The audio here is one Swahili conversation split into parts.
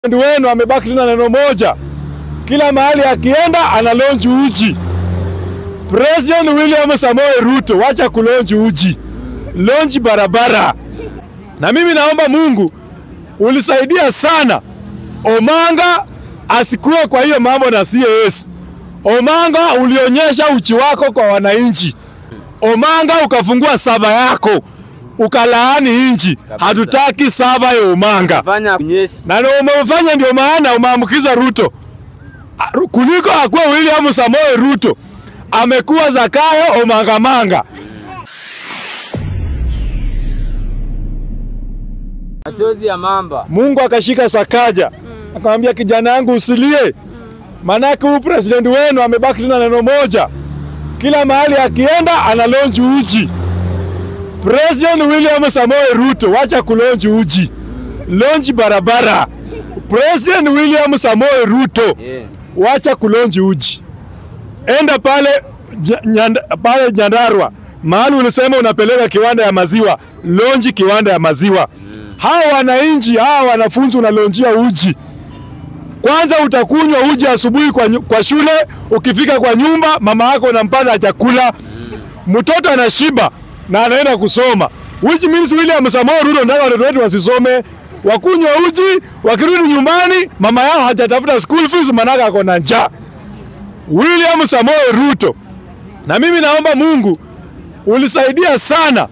President wenu amebaki tuna neno moja, kila mahali akienda ana launch uji. President William Samoei Ruto, wacha kulonji uji, launch barabara. Na mimi naomba Mungu ulisaidia sana Omanga asikue kwa hiyo mambo na CAS. Omanga ulionyesha uchi wako kwa wananchi. Omanga ukafungua sava yako ukalaani nchi. Hatutaki sava ya Omanga Fanya kunyeshi. na ndio umefanya, ndio maana umeambukiza Ruto A- kuliko akuwa William Samoei Ruto amekuwa Zakayo Omangamanga. Machozi ya mamba. Mungu akashika Sakaja akamwambia, kijana yangu usilie, manake huyu president wenu amebaki tuna neno moja, kila mahali akienda ana launch uji. President William Samoei Ruto, wacha kulonji uji, launch barabara. President William Samoei Ruto, Yeah. wacha kulonji uji, enda pale ja- nyanda, pale Nyandarua mahali ulisema unapeleka kiwanda ya maziwa, lonji kiwanda ya maziwa. Hawa wananchi hawa wanafunzi unalonjia uji, kwanza utakunywa uji asubuhi kwa, nyu- kwa shule, ukifika kwa nyumba mama yako unampata chakula, mtoto anashiba na anaenda kusoma. Which means William Samoei Ruto nataka watoto wetu wasisome, wakunywa uji, wakirudi nyumbani mama yao hajatafuta school fees, manaka ako na njaa. William Samoei Ruto, na mimi naomba Mungu ulisaidia sana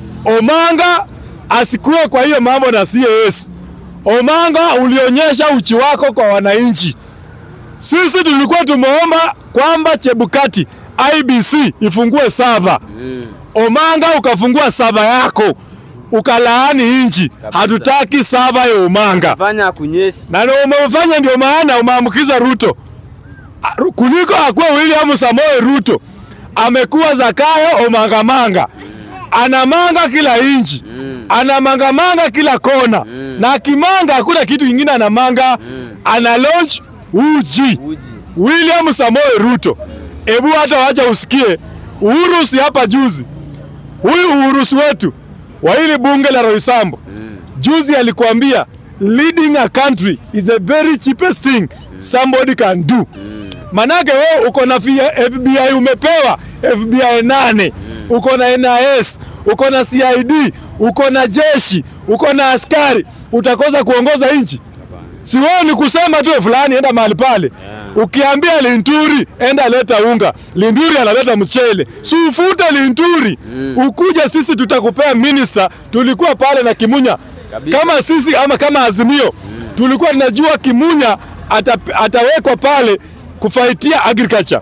Omanga asikue kwa hiyo mambo na CAS. Omanga ulionyesha uchi wako kwa wananchi. Sisi tulikuwa tumeomba kwamba Chebukati IBC ifungue sava. Omanga ukafungua sava yako ukalaani nchi. Hatutaki sava ya Omanga Fanya kunyeshi. na ndio umefanya, ndio maana umeambukiza Ruto A- Ru- kuliko akuwa William Samoei Ruto amekuwa Zakayo Omangamanga, anamanga kila inchi, anamangamanga kila kona, na akimanga hakuna kitu kingine anamanga, ana launch uji. Uji. William Samoei Ruto, ebu hata wacha usikie Uhurusi hapa juzi, huyu Uhurusi wetu wa hili bunge la Roysambu juzi alikuambia leading a country is the very cheapest thing somebody can do. Manake wewe uko na fia- FBI umepewa FBI nane, uko na NIS, uko na CID, uko na jeshi, uko na askari, utakosa kuongoza nchi? Si wewe ni kusema tu fulani enda mahali pale. Ukiambia Linturi enda leta unga, Linturi analeta mchele. Si ufute Linturi. Ukuja sisi tutakupea minister. Tulikuwa pale na Kimunya. Kabisa. Kama sisi ama kama Azimio tulikuwa tunajua Kimunya ata, atawekwa pale kufaitia agriculture.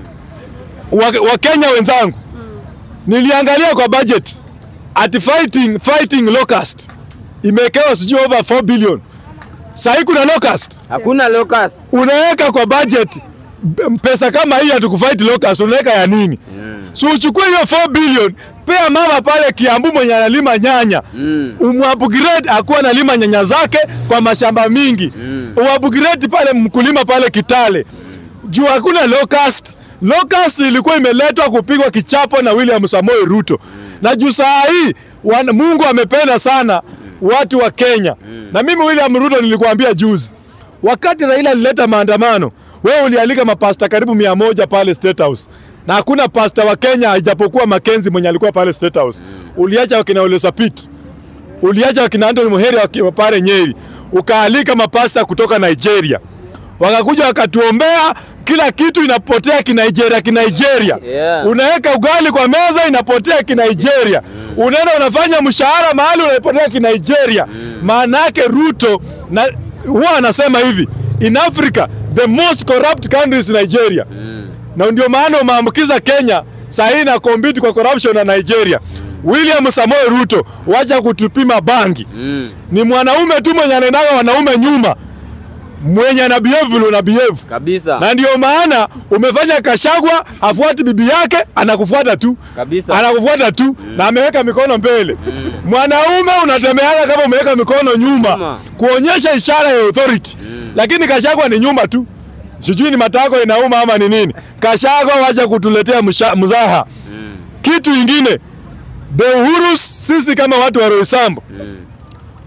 Wa- Wakenya wenzangu, niliangalia kwa budget at fighting, fighting locust imewekewa sijui over 4 billion. Sahii kuna locust Hakuna locust. unaweka kwa budget b- pesa kama hii hatukufight locust, unaweka ya nini? So uchukue hiyo 4 billion, pea mama pale Kiambu mwenye analima nyanya mm. umupgrade akuwa analima nyanya zake kwa mashamba mingi mm. umupgrade pale mkulima pale Kitale juu hakuna locust. Locust ilikuwa imeletwa kupigwa kichapo na William Samoei Ruto na juu saa hii wana- Mungu amependa sana watu wa Kenya na mimi William Ruto nilikuambia juzi wakati Raila alileta maandamano, wewe ulialika mapasta karibu mia moja pale State House na hakuna pasta wa Kenya ijapokuwa Makenzi mwenye alikuwa pale State House. Uliacha wakina Ole Sapit, uliacha wakina Anthony Muheri wakiwa pale Nyeri, ukaalika mapasta kutoka Nigeria, wakakuja wakatuombea, kila kitu inapotea kinigeria kinigeria. Yeah. Unaweka ugali kwa meza inapotea kinigeria, unaenda unafanya mshahara mahali unapotea kinigeria. Maana yake Ruto na huwa anasema hivi, in Africa the most corrupt country is Nigeria na ndio maana umeambukiza Kenya saa hii na compete kwa corruption na Nigeria. William Samoei Ruto, wacha kutupima bangi. Ni mwanaume tu mwenye anaendaga wanaume nyuma, mwenye ana behave vile una behave Kabisa. na ndio maana umefanya Kashagwa afuati bibi yake, anakufuata tu Kabisa. anakufuata tu na ameweka mikono mbele. Mwanaume unatemeaga kama umeweka mikono nyuma Nyuma. kuonyesha ishara ya authority, lakini Kashagwa ni nyuma tu, sijui ni matako inauma ama ni nini. Kashagwa wacha kutuletea msha- mzaha. Kitu ingine, the Uhuru, sisi kama watu wa Roysambu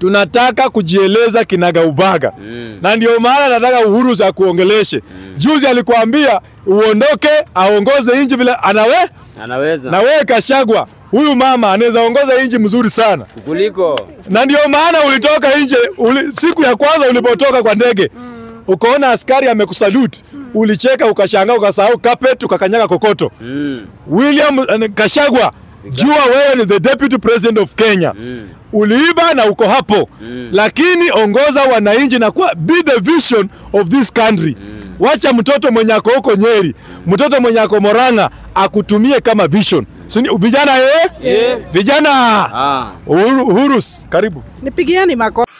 tunataka kujieleza kinagaubaga Mm. na ndio maana nataka Uhuru za kuongeleshe. Juzi alikuambia uondoke, aongoze nchi vile anawe Anaweza. na wewe Kashagwa, huyu mama anaweza ongoza nchi mzuri sana, Kuliko. na ndio maana ulitoka nje uli, siku ya kwanza ulipotoka kwa ndege ukaona askari amekusalute, ulicheka ukashangaa, ukasahau carpet, ukakanyaga kokoto. Mm. William eh, Kashagwa, jua wewe ni the deputy president of Kenya. Mm. Uliiba na uko hapo Mm. lakini ongoza wananchi na kuwa be the vision of this country. Wacha mtoto mwenye ako huko Nyeri, mtoto mwenye ako Moranga akutumie kama vision. Sini, vijana eh? Yeah. Vijana Ah. Uhuru, Uhuru, karibu. Nipigieni makofi.